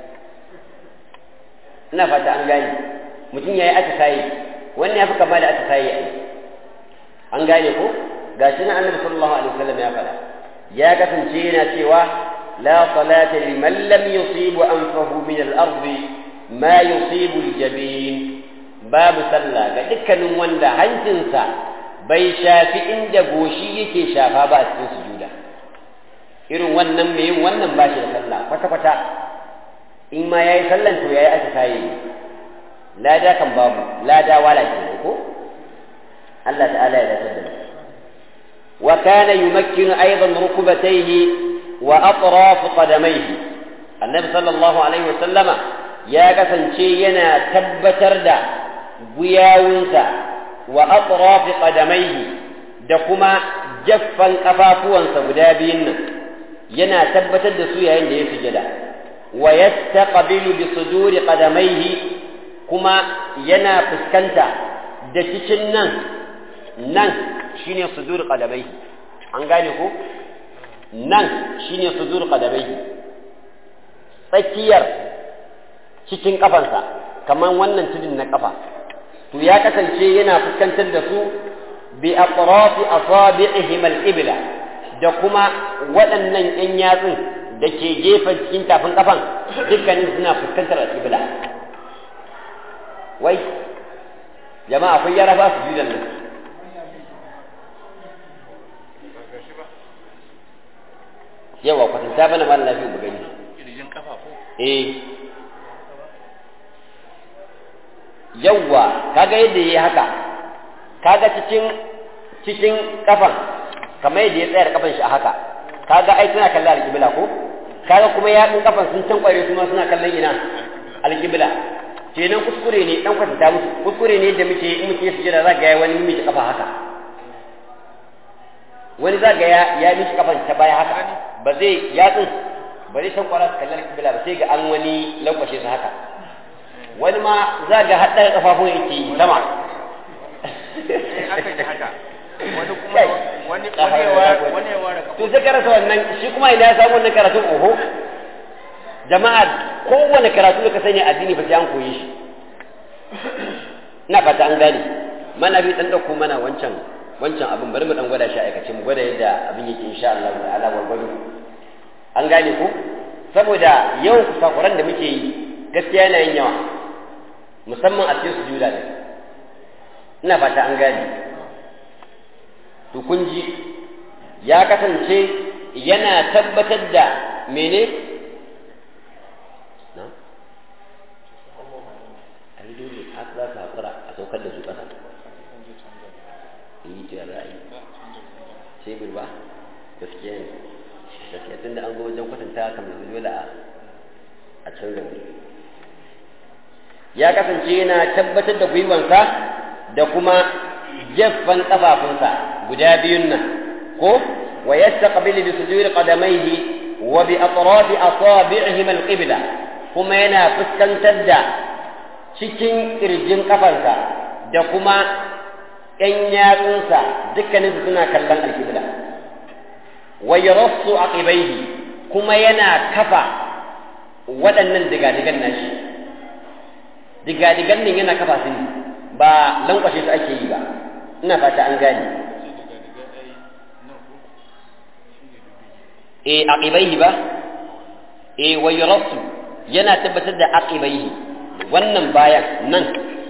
ina fata an gane mutum yayi aka sai wannan ya fi kama da aka sai ai an gane ko gashi na annabi sallallahu alaihi wasallam ya faɗa ya kasance yana cewa la salata liman lam yusibu anfahu min al-ard ma yusibu al-jabin babu sallah ga dukkanin wanda hancinsa bai shafi inda goshi yake shafa ba a cikin sujuda irin wannan mai yin wannan ba shi da sallah kwata kwata in ma yayi sallan to yayi aka kai lada kan babu lada wala kenan ko الله تعالى يتقدم وكان يمكن أيضا ركبتيه وأطراف قدميه النبي صلى الله عليه وسلم يا كسن شينا تبتر دا بياونسا وأطراف قدميه دكما جفا كفافوانسا بدابين ينا تبتر دا سويا عند يسجد ويستقبل بصدور قدميه كما ينا فسكنتا da cikin nan nan shine sudur qadamai an gane ko nan shine sudur qadamai tsakiyar cikin kafansa kaman wannan tudun na kafa to ya kasance yana fuskantar da su bi atrafi asabi'ihim al-ibla da kuma waɗannan ƴan yatsun da ke gefen cikin tafin kafan dukkanin suna fuskantar al-ibla wai jama'a akwai yara ba su judan nan yawa kwatanta bana ma lafiya mu gani kirjin kafa ko eh yawa kaga yadda yayi haka kaga cikin cikin kafan kamar yadda ya tsaya da kafan shi a haka kaga ai suna kallon alƙibla ko kaga kuma yaɗin kafan sun tankware su ma suna kallon ina alƙibla kenan kuskure ne dan kwatanta musu kuskure ne da muke in muke sujada za ga ya wani miki kafa haka wani za ga ya ya miki kafan ta baya haka ba zai ya tsin ba zai san kwara kallon kibla ba sai ga an wani lankwashe su haka wani ma za ga haɗar kafafun yake yi sama aka yi haka wani kuma wani wani ya ware wani ya ware kafa to sai karasa wannan shi kuma ina ya samu wannan karatun oho jama'a kowane karatu da ka sani addini ba sai an koyi shi ina fata an gane mana bi dan dauko mana wancan wancan abin bari mu dan gwada shi a aikace mu gwada yadda abin yake insha Allah ta'ala gwargwado an gane ko saboda yawan kusakuran da muke yi gaskiya yana yin yawa musamman a cikin sujuda ne ina fata an gane to kun ji ya kasance yana tabbatar da mene na a yi dole haka za ka hakura a saukar da su ƙasa yi ta ra'ayi tebur ba gaskiya ne gaskiya tun da an zo wajen kwatanta kamar dole a a canza wuri ya kasance yana tabbatar da gwiwansa da kuma gefen kafafunsa guda biyun nan ko wa yastaqbilu bi sujudi qadamayhi wa bi atrafi asabi'ihim al-qibla kuma yana fuskantar da cikin kirjin kafarsa da kuma ƴan yatsunsa dukkaninsu suna kallon alkibla wa yarassu aqibaihi kuma yana kafa waɗannan digadigan nashi digadigan nan yana kafa su ne ba lankwashe su ake yi ba ina fata an gane e aqibaihi ba e wa yarassu yana tabbatar da aqibaihi wannan bayan nan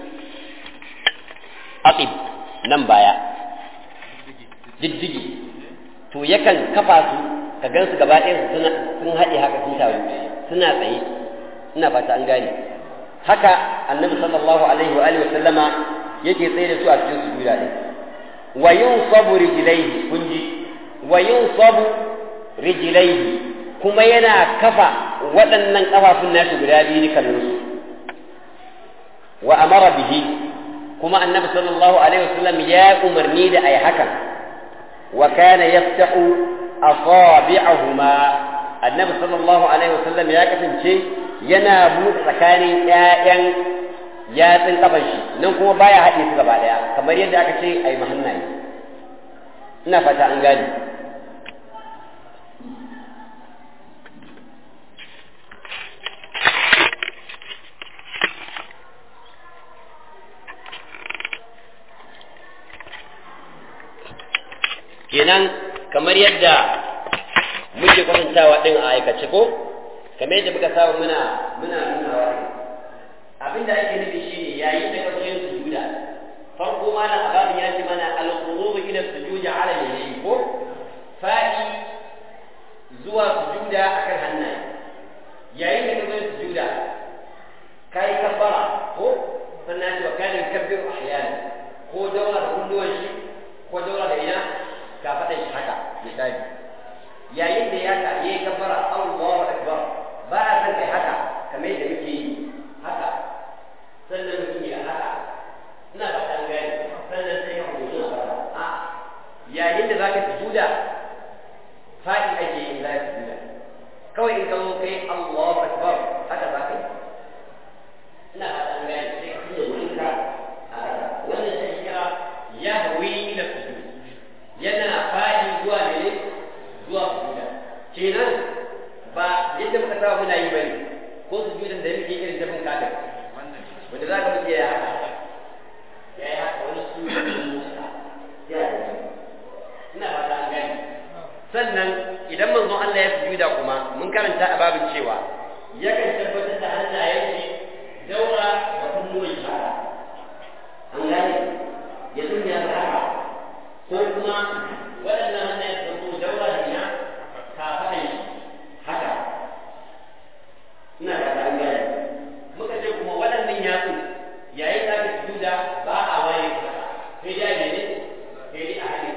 aqib nan baya diddigi to yakan kafa su ka gan su gaba ɗaya suna sun haɗe haka sun taru suna tsaye ina fata an gane haka annabi sallallahu alaihi wa alihi sallama yake tsaye da su a cikin sujuda ɗin wa yunsabu rijlaihi kun ji wa yunsabu rijlaihi kuma yana kafa waɗannan kafafun nashi guda biyu dukkaninsu wa amara bihi kuma annabi sallallahu alaihi wasallam ya umarni da ai hakan wa kana yaftahu asabi'ahuma annabi sallallahu alaihi wasallam ya kasance yana buɗe tsakanin ƴaƴan yatsun kafan shi nan kuma baya haɗe su gaba ɗaya kamar yadda aka ce ai mahannaye ina fata an gane kenan kamar yadda muke kwatantawa din a aikace ko kamar yadda muka samu muna muna nunawa abin da ake nufi shine yayin da ka zo yin sujuda farko ma nan ababin ya ce mana al-qurub ila sujudi ala yamin ko fa'i zuwa sujuda akan hannaye yayin da ka zo yin sujuda kai kabbara ko sannan ce wa kana yukabbiru ahyana ko daura da kulluwan shi ko daura da ina ka faɗa shi haka misali yayin da ya ka yi kabbara Allahu akbar ba a san kai haka kamar yadda muke yi haka sannan mutum ya haka ina ba ta gani sannan sai ya hudu na fara a yayin da zaka sujuda faɗi ake yin za ka sujuda kawai in ka zo kai Allahu akbar haka za ka yi ina ba ta gani sai ka yi wurinka a wannan shi kira ya hawi ila sujud yana faɗi zuwa ne zuwa sujuda kenan ba yadda muka saba muna yi bane ko sujudan da muke irin jabin kafin wanda za ka muke ya haka ya yi haka wani su ya yi ina fata an gani sannan idan manzon Allah ya sujuda kuma mun karanta a babin cewa yakan tabbatar da hannayen shi daura da kunnuwan shi haka an gane ya dunya haka ko kuma waɗannan hannayen su zama daura da ina kafaɗan shi haka ina da ta gane muka ce kuma waɗannan yatsu yayin da aka sujuda ba a waye haka sai dai ne ne sai dai a hannun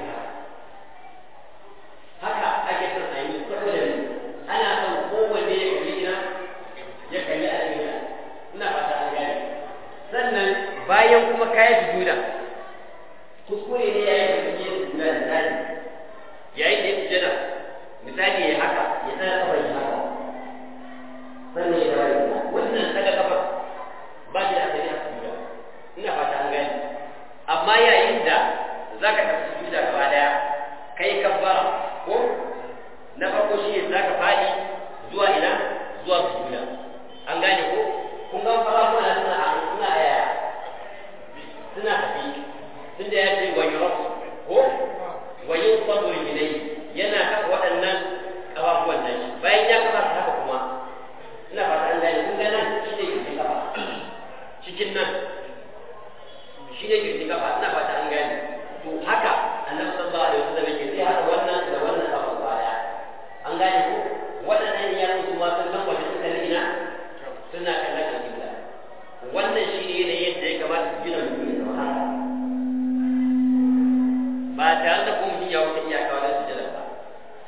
haka haka ake son a yi saboda ne ana son kowanne ya kalli ina ya kalli a ina ina fata an gane sannan bayan kuma kayan sujuda kuskure ne yayin da kake sujuda misali yayin da ya sujada misali ya haka ya tsaya kafar shi haka sannan ya dawo wannan daga kafar ba shi da asali a sujuda ina fata an gane amma yayin da zaka tafi sujuda gaba daya kai kabbara ko na farko shi ne zaka fadi zuwa ina zuwa sujuda an gane ko kun ga fara kuna suna a suna aya suna tafi tunda ya ce wa yurasu ko wa yusabu ilayhi yana kafa waɗannan ƙafafuwan nan bayan ya kafa haka kuma ina fata an gane kun ga nan shi ne kirji kafa cikin nan shi ne kirji kafa ina fata an gane to haka annabi sallallahu alaihi wasallam yake sai hada wannan da wannan kafa baya an gane ko waɗannan ya musu ma sun san wajen suka ina suna kallon alƙibla wannan shi ne yanayin yadda ya kamata su gina mutum ya zama haka ba tare da kuma mutum ya wuce iyaka wajen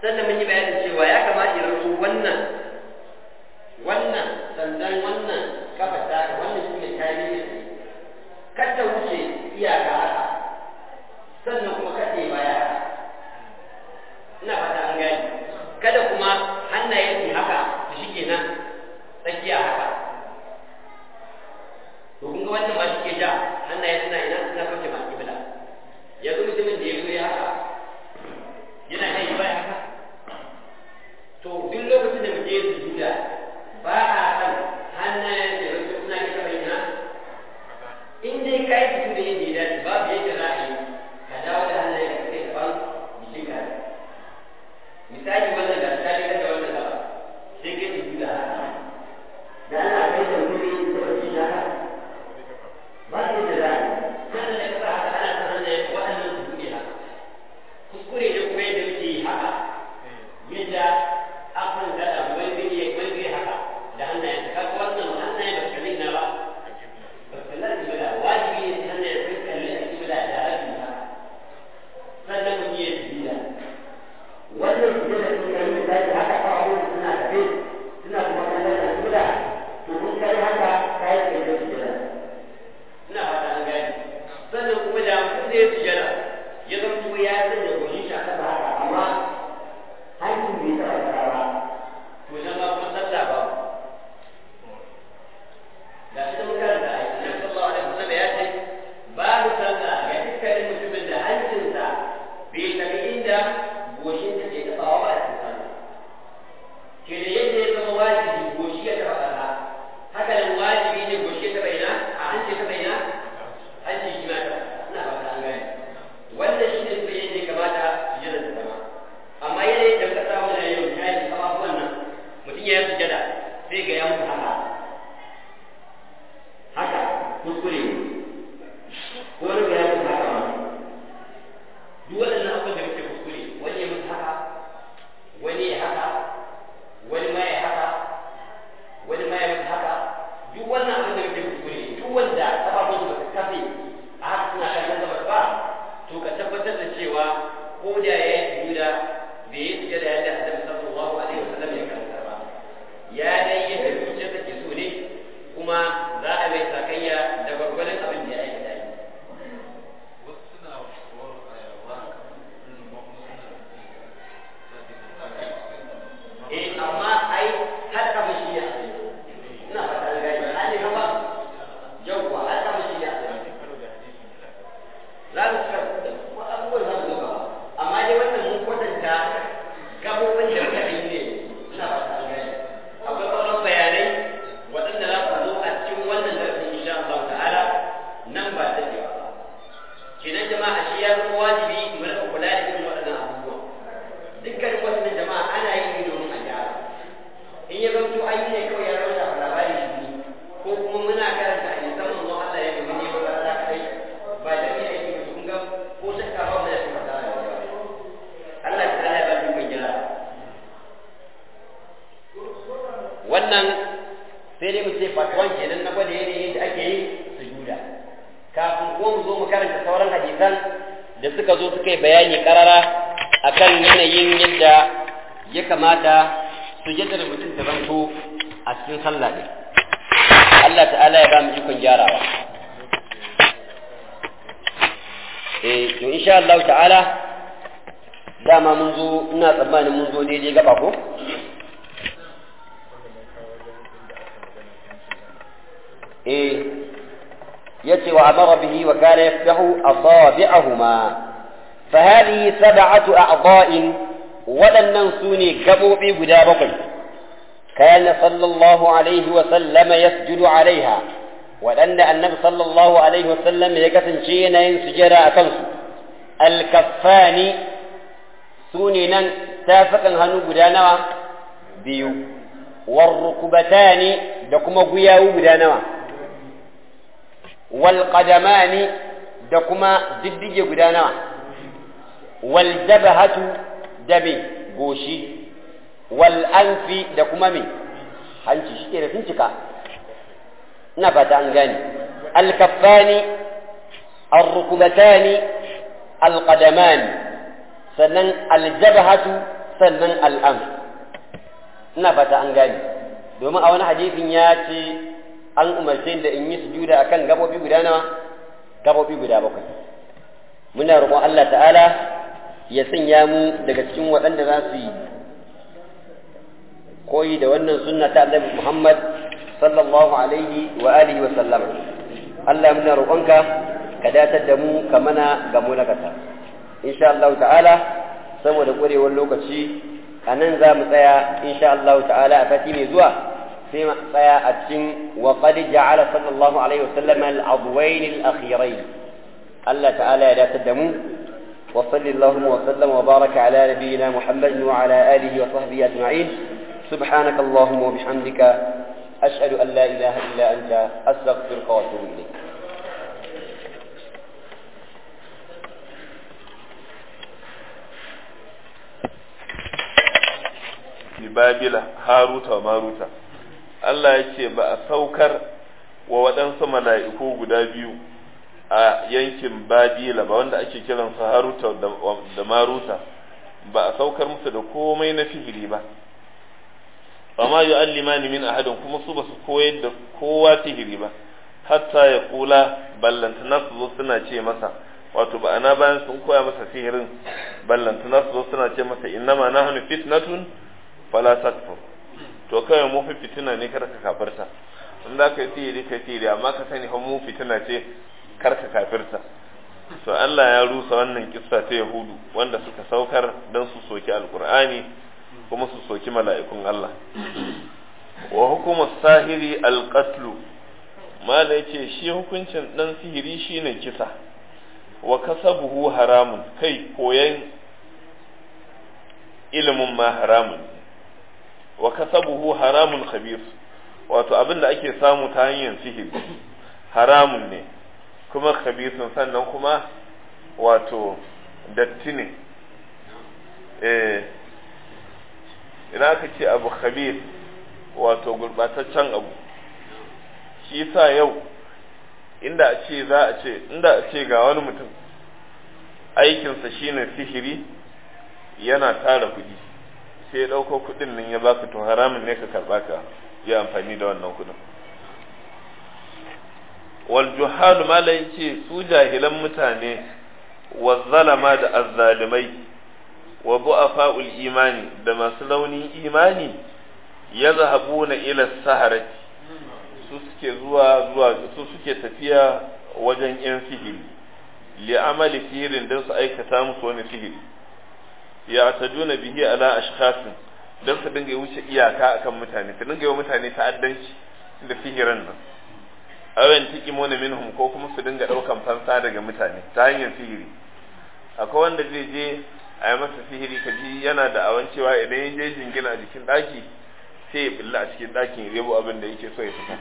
sannan mun yi bayanin cewa ya kamata ya rubu wannan wannan sandan wannan kafa ta wannan shi ne kayan ne kada wuce iyaka haka sannan kuma kada ya baya haka ina fata an gani kada kuma hannaye su haka su shige nan tsakiya haka to kun ga wannan ma shi ke ja hannaye suna ina suna kauce ma kibla yanzu mutumin da ya zo ya haka yana kai baya haka to duk lokacin da mutum ya sujuda ba a san hannayen da ya zo suna ita bayyana in dai ka yi sujuda yadda ya dace babu yadda za a yi ka dawo da hannayen ka kai ban jikin ka misali wannan da misali ka da wannan gaba sai ka yi sujuda haka da ana kai da wuri da wani haka ba su da za a yi sannan da ka sa haka ana san hannayen waɗannan su buɗe haka kuskure ne kuma yadda muke yi haka yadda akan daɗa wani zai iya wani zai haka da hannayen ka ga wannan hannayen ba su kalli na ba ba su kalli a kibila wajibi ne hannayen sun kalli a kibila da rabin haka sannan mu iya kibila wannan kibila sun kalli misali haka ƙafafu suna tafe suna kuma kallon a kibila to kun kai haka kayan kai kibila ina fata an gani sannan kuma da mutum zai sujada ya zama ya sanya goshin shi a kasa haka amma hakin bai taɓa kasa ba to nan ma kuma sallah ba ga shi da muka da ai annabi sallallahu alaihi wasallam ya ce babu sallah ga dukkanin mutumin da hancinsa bai taɓa inda goshin ta ke taɓawa ba a cikin sallah ke da yadda ya zama wajibi goshi ya taɓa kasa haka nan wajibi ne goshi ya taɓa ina a hanci ya taɓa ina hanci shi ma taɓa ina ba ta an gane wannan shi ne sai yadda ya kamata su jira da zama amma yanayin da muka samu na yau ya yi kafafuwan nan mutum ya yi sujada sai ga ya mutu haka haka kuskure ne ko wani ga ya mutu haka ma duk waɗannan abubuwan da muke kuskure wani ya mutu haka wani ya haka wani ma ya haka wani ma ya mutu haka duk wannan abin da muke kuskure duk wanda kafafun su ba su kafe a haka suna kallon gabas ba to ka tabbatar da cewa ko da ya yi sujuda bai yi sujada yadda annabi sallallahu alaihi wasallam ya karanta ba ya dai yadda zuciya take so ne kuma za a mai sakayya da gwargwadon abin da ya aikata yi eh amma ai har ka mishi ya ina fata da gani an ne kama yawwa har ka mishi ya za mu ka abubuwan za mu zo gaba amma dai wannan mun kwatanta gabobin da muka yi ne ina fata an gani akwai sauran bayanai waɗanda za su zo a cikin wannan darasin insha Allah ta'ala nan ba ta ba kenan jama'a shi ya zama wajibi mu rika kula da irin waɗannan abubuwa dukkanin waɗannan jama'a ana yi ne domin a gyara in ya zanto an yi ne kawai ya rauta a labari shi ko kuma muna karanta a nisan manzo Allah ya gami ne ba za ka kai ba da ni aiki ba kun ga ko shakka ba mu da shi fata da Allah ta ya ba mu mai gyara wannan sai dai mu ce fatwan kenan na gwada yanayin yadda ake yi sujuda kafin kuma mu zo mu karanta sauran hadisan da suka zo suka yi bayani karara akan yanayin yadda ya kamata sujadar mutum ta zanto a cikin sallah ne Allah ta'ala ya ba mu ikon gyarawa eh to insha Allah ta'ala dama mun zo ina tsammanin mun zo daidai gaba ko eh yace wa amara bihi wa kana yaftahu asabi'ahuma fa hadhihi sab'atu a'dha'in waɗannan su ne gaɓoɓi guda bakwai kana sallallahu alaihi wa sallama yasjudu alaiha waɗanda annabi sallallahu alaihi wa sallam ya kasance yana yin sujada a kansu alkaffani su ne nan tafakan hannu guda nawa biyu warrukubatani da kuma guyawu guda nawa walqadamani da kuma diddige guda nawa wal jabhatu da me goshi wal anfi da kuma me hanci shi ke da sun cika ina fata an gane al kaffani al rukubatani al qadamani sannan al jabhatu sannan al'am ina fata an gane domin a wani hadisin ya ce an umarce da in yi sujuda akan gabobi guda nawa gabobi guda bakwai muna roƙon Allah ta'ala ya sanya mu daga cikin waɗanda za su yi koyi da wannan sunna ta Annabi Muhammad sallallahu alaihi wa alihi wa sallam Allah muna roƙonka ka datar da mu ka mana ga mu na kasa insha Allah ta'ala saboda ƙwarewar lokaci a nan za mu tsaya insha Allah ta'ala a sati mai zuwa sai mu tsaya a cikin wa qad ja'ala sallallahu alaihi wa sallam al-adwayn al-akhirayn Allah ta'ala ya datar da mu wa sallallahu wa sallam wa baraka ala nabiyyina Muhammad wa ala alihi wa sahbihi ajma'in سبحانك اللهم وبحمدك أشهد أن لا إله إلا أنت أستغفرك وأتوب إليك babila haruta wa maruta Allah ya ce ba a saukar wa waɗansu mala'iku guda biyu a yankin babila ba wanda ake kiransu haruta da maruta ba a saukar musu da komai na sihiri ba amma yu'allimani min ahadin kuma su basu koyar da kowa sihiri ba hatta ya kula ballantana su zo suna ce masa wato ba ana bayan sun koya masa sihirin ballantana su zo suna ce masa innama nahnu fitnatun fala takfur to kai mu fi fitina ne kar ka kafirta in za ka yi sihiri ka sihiri amma ka sani fa mu fitina ce kar ka kafirta to Allah ya rusa wannan kissa ta Yahudu wanda suka saukar dan su soki alqur'ani kuma su soki mala'ikun Allah. Wa hukumar sahiri alƙatlu, mala ce shi hukuncin ɗan sihiri shi ne kisa, wa kasabuhu haramun kai koyan ilimin ma haramun, wa kasabuhu haramun khabir wato abin da ake samu ta hanyar sihiri haramun ne, kuma khabirsun sannan kuma wato datti ne. Eh, idan aka ce abu khabir wato gurbataccen abu shi sa yau inda a ce za a ce inda a ce ga wani mutum aikinsa shine sihiri yana tara kuɗi sai ya ɗauko kuɗin nan ya baka to haramun ne ka karɓa ka yi amfani da wannan kuɗin wal juhalu mala yace su jahilan mutane wa zalama da azzalimai wa bu'afa'ul imani da masu launin imani ya zahabuna ila saharati su suke zuwa zuwa su suke tafiya wajen yan sihiri li amali sihirin don su aikata musu wani sihiri ya tajuna bihi ala ashkhasin don su dinga wuce iyaka akan mutane su dinga yi wa mutane ta'addanci da sihirin nan awen tikimuna minhum ko kuma su dinga daukan fansa daga mutane ta hanyar sihiri akwai wanda zai je a yi masa sihiri ka ji yana da awan cewa idan ya je jingina a jikin ɗaki sai ya billa a cikin ɗakin ya rebo abin da yake so ya fita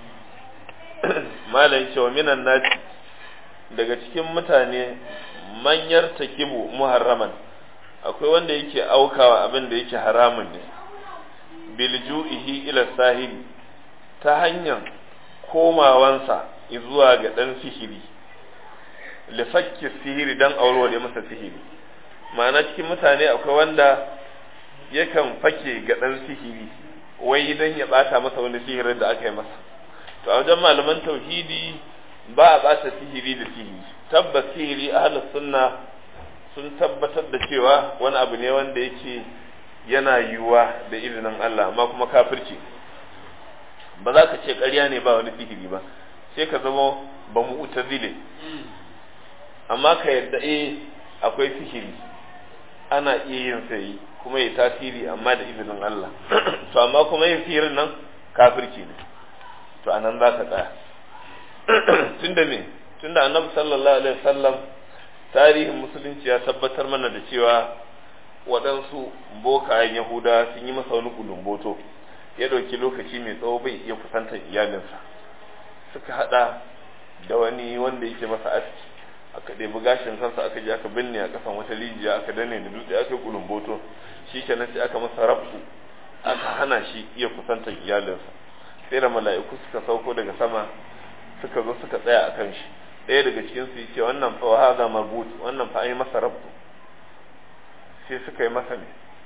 malam cewa minan nasi daga cikin mutane manyar takibu muharraman akwai wanda yake aukawa abin da yake haramun ne bilju'ihi ila sahiri ta hanyar komawansa zuwa ga ɗan sihiri lifakki sihiri dan aurore masa sihiri ma'ana cikin mutane akwai wanda yakan fake ga ɗan sihiri wai idan ya ɓata masa wani sihirin da aka yi masa to a wajen malaman tauhidi ba a ɓata sihiri da sihiri tabbas sihiri ahlus sunna sun tabbatar da cewa wani abu ne wanda yake yana yiwuwa da izinin Allah amma kuma kafirci ba za ka ce ƙarya ne ba wani sihiri ba sai ka zama ba mu zile amma ka yadda eh akwai sihiri ana iya yin sai kuma ya tasiri amma da izinin Allah to amma kuma yin sihirin nan kafirci ne to anan za ka tsaya tunda me tunda annabi sallallahu alaihi wasallam tarihin musulunci ya tabbatar mana da cewa waɗansu bokayen yahuda sun yi masa wani kulumboto ya ɗauki lokaci mai tsawo bai iya kusantar iyalinsa suka haɗa da wani wanda yake masa aski aka ɗebi gashin kansa aka je aka binne a ƙasan wata rijiya aka danne da dutse aka yi kulumboto shi kenan sai aka masa rabu aka hana shi iya kusantar iyalinsa sai da mala'iku suka sauko daga sama suka zo suka tsaya a kan shi ɗaya daga cikin su ce wannan fa haza mabut wannan fa an yi masa rabu sai suka yi masa ne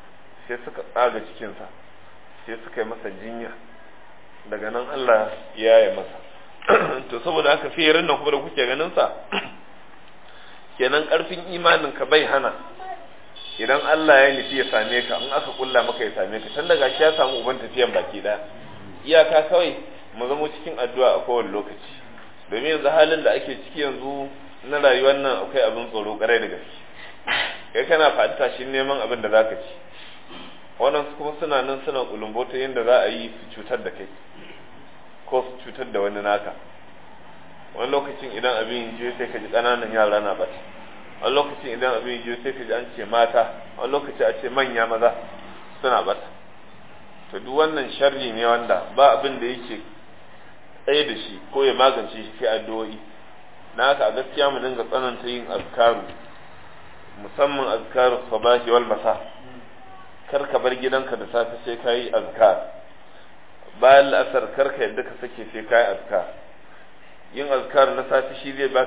sai suka tsaga cikinsa sai suka yi masa jinya daga nan Allah ya yi masa to saboda haka fiyarin nan kuma da kuke ganin sa kenan karfin imanin ka bai hana idan Allah ya nufi ya same ka in aka kulla maka ya same ka tun daga shi ya samu uban tafiyan baki daya iyaka kawai mu zama cikin addu'a a kowane lokaci domin yanzu halin da ake ciki yanzu na rayuwar nan akwai abin tsoro karai da gaske kai kana fata shi neman abin da zaka ci wannan kuma suna nan suna kulumbota yadda za a yi su cutar da kai ko su cutar da wani naka wani lokacin idan abin je sai ka ji ƙananan yara na bata wani lokacin idan abin je sai ka ji an ce mata wani lokaci a ce manya maza suna bata to duk wannan sharri ne wanda ba abin da yake tsaye da shi ko ya magance shi sai addu'o'i na haka a gaskiya mu dinga tsananta yin azkaru musamman azkaru sabahi wal masa kar ka bar gidanka da safe sai ka yi azkar bayan la'asar kar ka yadda ka sake sai ka yi azkar yin azkar na safe shi zai ba